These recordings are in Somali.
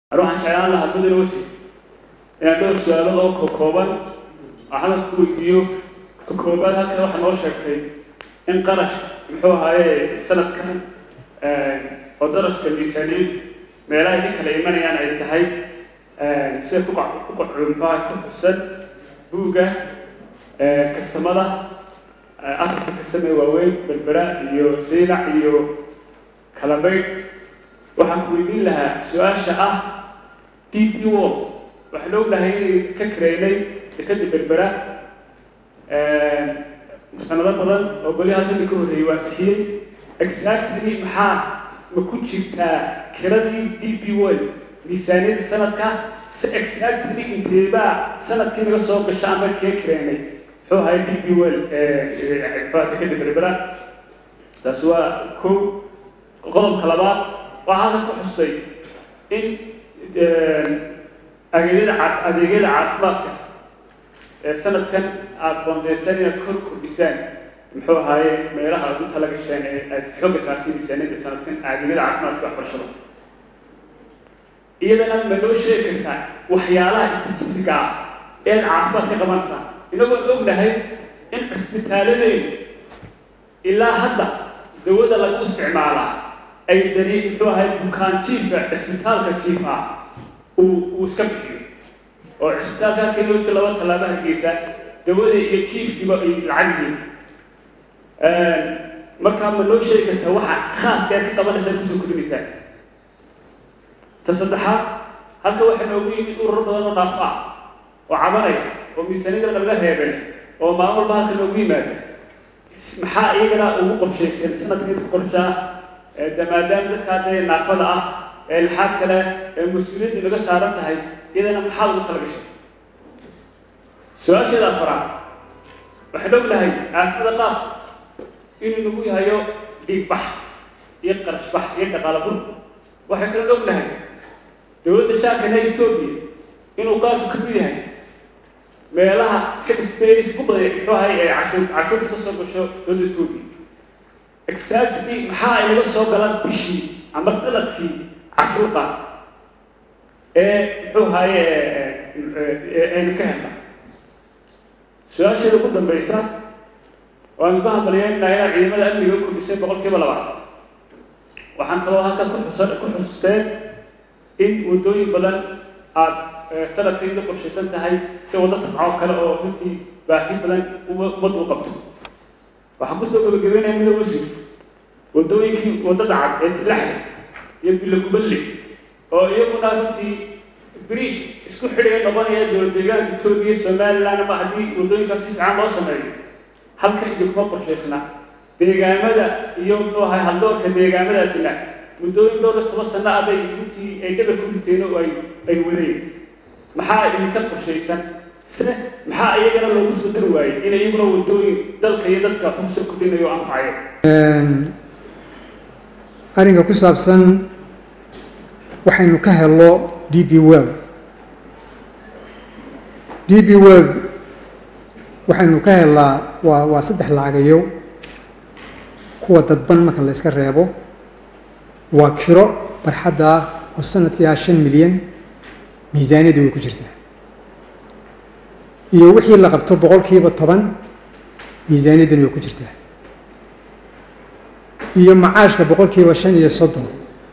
anu waxaan jeclaan lahaa mudane wasi inaan dhowr su-aalood oo kokooban waxaana ku weydiiyo ka koobaad halkan waxaa noo sheegtay in qarash muxuu ahaaye sanadkan oo daraska miisaaniyad meelahay ka kala imanayaan ay tahay sida ku ku qacuunbaha ku xusan buugga kastamada afarka kastame waaweyn berbera iyo siilac iyo kalabaydh waxaan ku weydiin lahaa su-aasha ah d p wo waxaan ognahay inay ka kareynay dekada berbera sanado badan oo golyaha dalli ka horreeyey waa sixiyey exactly maxaa ma ku jirtaa kiradii d p world miisaaniyadda sanadka si exactly inteebaa sanadkii naga soo gasha ama kee kareynay muxuu ahay d p world dekada berbera taas waa kow qodobka labaad waxaa halka ku xustay in adeegyada adeegyada caafimaadka ee sanadkan aada qoondeysaan inaad kor kordhisaan muxuu ahaaye meelaha aad u tala gasheen ee aad xooga saartay miisaaniyadda sanadkan adeegyada caafimaadka waxbarashada iyadana ma noo sheegi kartaa waxyaalaha specifica ah ee aad caafimaad ka qabanaysaa inagoon ognahay in cisbitaaladeydu ilaa hadda dawada lagu isticmaalaa ay dani muxuu ahay bukaan jiifka cisbitaalka jiifa uu uu iska bixiyo oo cisbitaalka halkii loo jiro laba tallaabo hargeysa dawada iyo jiifkiiba ay lacag yihiin markaa ma noo sheegi kartaa waxa khaaska ka qabanaysaa kusoo kordhinaysaa ta saddexaad halka waxaa noogu yimid ururo badan oo dhaafo ah oo cabanaya oo miisaaniyada laga reebay oo maalin walba halka noogu yimaada maxaa iyagana ugu qorshaysan sanadka inta qorshaa maadaama dadkaa dee naafada ah ee laxaad kale ee mas-uuliyaddu naga saaran tahay iyadana maxaad ugu tala gashay su-aasheeda afaraad waxaan ognahay aafada qaar inuu nagu yahayo dhiigbax iyo qarashbax iyo dhaqaala bur waxaan kala ognahay dowladda jaarkana etoobiya inuu qaarku ka mid yahay meelaha ka space ku baday muxuu ahay ee cashuur cashuurta ka soo gasho dowladda etoobiya exactly maxaa ay naga soo galaan bishii ama sanadkii cashuurta ee muxuu ahaye aynu ka helna su-aasheeda ugu dambaysa waanu ka hadlayeynaa inaad ciidamada amniga kordhisay boqol kiiba labaatan waxaan kaloo halkan ku xusa ku xusteen in waddooyin badan aada sanadkii la qorshaysan tahay si waddo tabcoo kale oo runtii baahi badan ummadda u qabto waxaan kusoo gabagabeynaya mida wasiir waddooyinkii waddada cad ee silaxda iyo biloguballe oo iyaguna runtii briish isku xidhiga noqonaya dowlad deegaanka etoobiya somaliland ama haddii waddooyinkaas si fiican loo sameeyo halkan iyo kuma qorshaysna deegaamada iyo muxuu ahay haddoorka deegaamadaasina muddooyin dhowr iyo toban sano aday runtii ay dhabar ku riteen oo ay ay wadeen maxaa idinka qorshaysan se maxaa iyagana loogu soo dari waayey in iyaguna waddooyin dalka iyo dadka wax kusoo kordhinayo o anfacayo arrinka ku saabsan waxaynu ka helno d b world d b world waxaynu ka helnaa waa waa saddex lacagayo kuwa dadban marka la iska reebo waa kiro barxadda ah oo sanadkii ah shan milyan miisaaniyadda way ku jirtaa iyo wixii la qabto boqolkiiba toban miisaaniyaddana way ku jirtaa iyo macaashka boqolkiiba shan iyo soddon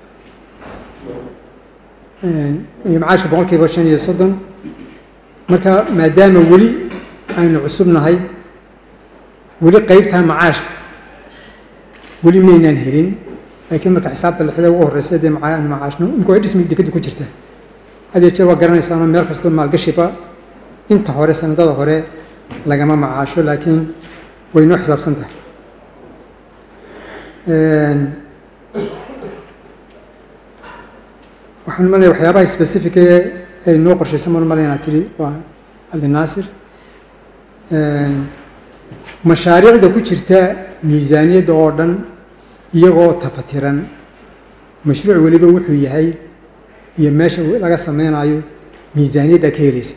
iyo macaashka boqolkiiba shan iyo soddon marka maadaama weli aynu cusubnahay weli qeybtaa macaashka weli maynaan helin laakiin marka xisaabta lixda ugu horeysa dee macaan macaashno imika way dhismi dekadu ku jirta hadee jeer waa garanaysaanoo meel kastoo maalgashiba inta hore sanadada hore lagama macaasho laakiin way noo xisaabsan tahay waxaan malaya waxyaabaha specific ee ay noo qorshaysan maan malaya inaad tidhi waa cabdinaasir mashaariicda ku jirta miisaaniyadda oo dhan iyagoo tafatiran mashruuc weliba wuxuu yahay iyo meesha laga sameynayo miisaaniyadda ka helaysa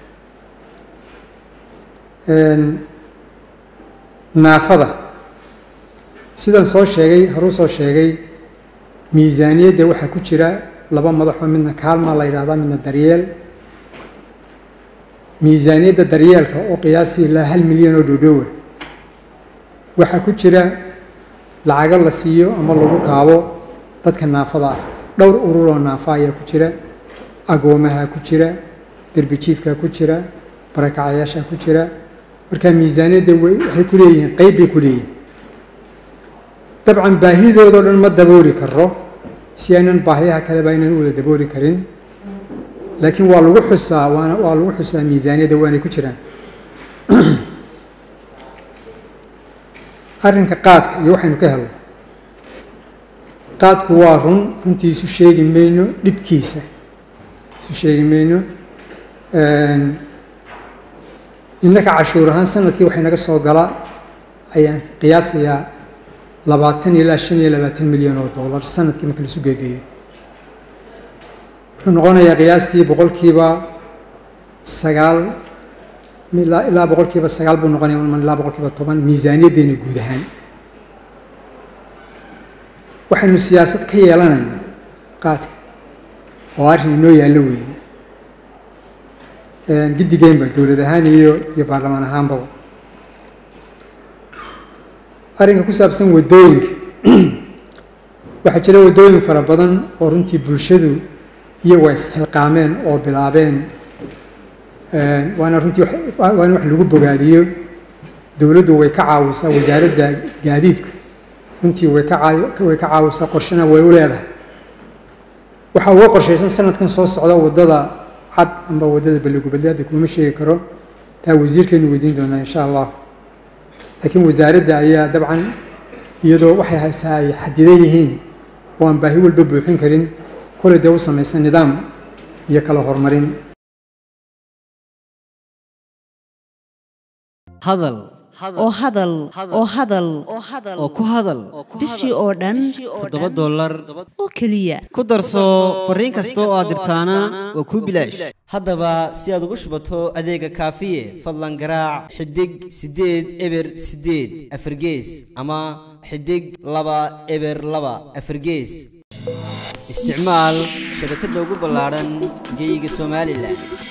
naafada sidaan soo sheegay haruu soo sheegay miisaaniyadda waxaa ku jira laba madaxoo midna kaalmaa la yidhahdaa midna daryeel miisaaniyadda daryeelka oo qiyaastii ilaa hal milyan oo dhowdhowa waxaa ku jira lacago la siiyo ama lagu kaabo dadka naafada ah dhowr ururoo naafa ayaa ku jira agoomaha ku jira derbijiifka ku jira barakacayaasha ku jira marka miisaaniyadda waxay ku leeyihiin qeyb bay ku leeyihin dabcan baahidoodao dhan ma dabooli karo si aynan baahiyaha kaleba aynan u wada dabooli karin laakiin waa lagu xusaa waana waa lagu xusaa miisaaniyadda waanay ku jiraan arrinka qaadka iyo waxaynu ka helno qaadku waa run runtii isu sheegi mayno dhibkiisa isu sheegi mayno innaka cashuur ahaan sanadkii waxay naga soo gala ayaan qiyaasayaa labaatan ilaa shan iyo labaatan milyan oo dollar sanadkii marka laisu geegeeyo wuxuu noqonayaa qiyaastii boqolkiiba sagaal ilaa boqolkiiba sagaal buu noqonaya ilaa boqolkiiba toban miisaaniyaddeena guud ahaan waxaynu siyaasad ka yeelanayna qaadka oo arrin inoo yaallo weeye giddigeynba dowlad ahaan iyo iyo baarlamaan ahaanbaba arrinka ku saabsan waddooyinka waxaa jira waddooyin fara badan oo runtii bulshadu iyagu ay isxilqaameen oo bilaabeen waana runtii waana wax lagu bogaadiyo dowladdu way ka caawisaa wasaaradda gaadiidku runtii way ka way ka caawisaa qorshana way u leedahay waxaa uga qorshaysan sanadkan soo socda waddada cad amba waddada balligubadlaada kuma sheegi karo taa wasiirkeenu weydiin doonaa insha allah laakiin wasaaradda ayaa dabcan iyadoo waxay haysaa ay xadidan yihiin oo aan baahi walba buuxin karin kole dee u samaysan nidaam iyo kala horumarin hadal oo hadal oo hadal oo ku hadal bishii oo dhan toddoba dollar oo keliya ku darso fariin kasta oo aad dirtaana waa kuu bilaash haddaba si aad ugu shubato adeega kaafiye fadlan garaac xidig siddeed eber siddeed afargees ama xidig laba eber laba afargees isticmaal shabakadda ugu ballaadhan geeyiga somalilan